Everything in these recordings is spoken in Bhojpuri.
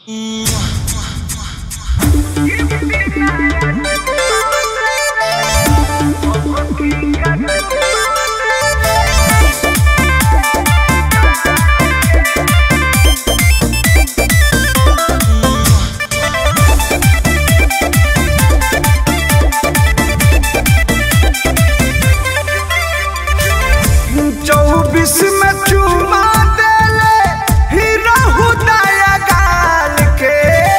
चौबीस में चुमा देले हीरा हुदाया गाल के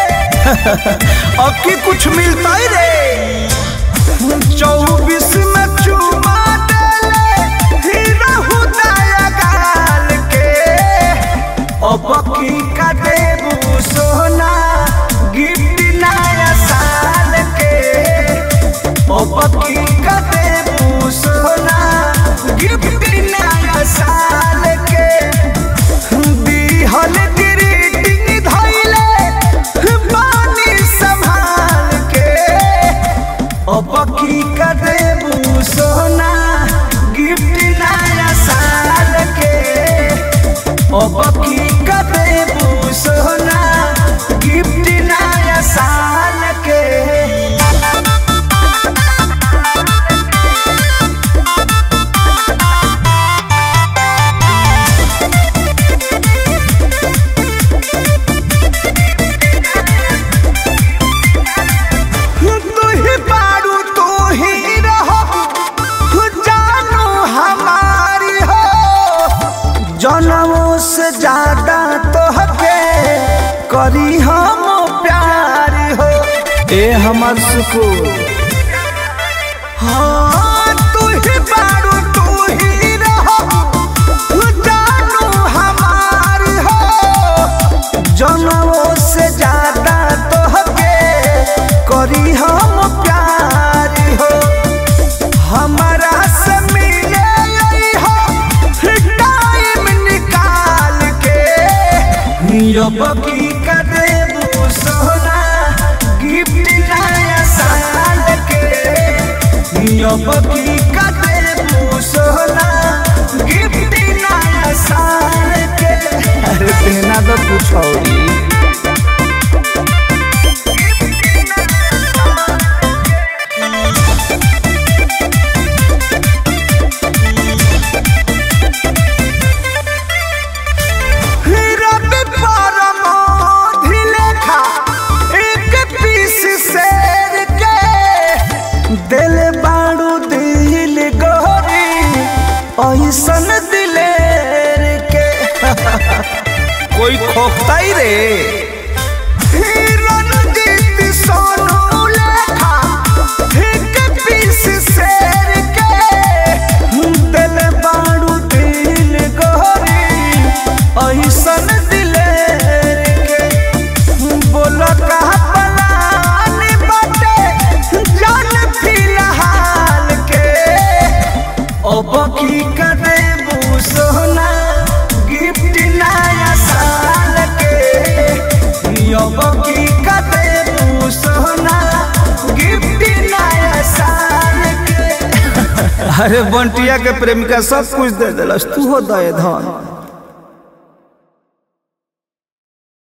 अब की कुछ मिलता ही रे चौबीस में चुमा देले हीरा हुदाया गाल के अब की का देबू सोना गिफ्ट नया साल के अब की का देबू सोना गिफ्ट नया साल के दिहल ग्रीटिंग धइले पानी संभाल के अब की का देबू सोना गिफ्ट नया साल के अब की का देबू सोना गिफ्ट नया साल के तू ही बारू तू ही रहो जानू हमारी हो जनमों से ज्यादा तो हके करी हम प्यार हो ए हमर सुकून हाँ तू ही बारू तू ही रहो जानू हमारी हो जनमों से ज्यादा तो हके करी हम प्यार हो हमारा से मिले आई हो टाइम निकाल के अब की का देबू सोना गिफ्ट नया साल के अब की का देबू सोना गिफ्ट नया साल के अरे देना तो कुछ और रवि परमोधि लेखा एक पीस शेर के दिल बाड़ू दिल गोरी ऐसन दिलेर के कोई खोखता ही रे रणजीत सोनू लेखा एक पीस शेर के दिल बाड़ू दिल गोरी ऐसन दिलेर के बोल कहा पलान बाटे जान फिलहाल के अब की करे सोना गिफ्ट नया साल के अब की करे सोना गिफ्ट नया साल के अरे बंटिया के प्रेमिका सब कुछ दे दिलस तू हो दे धन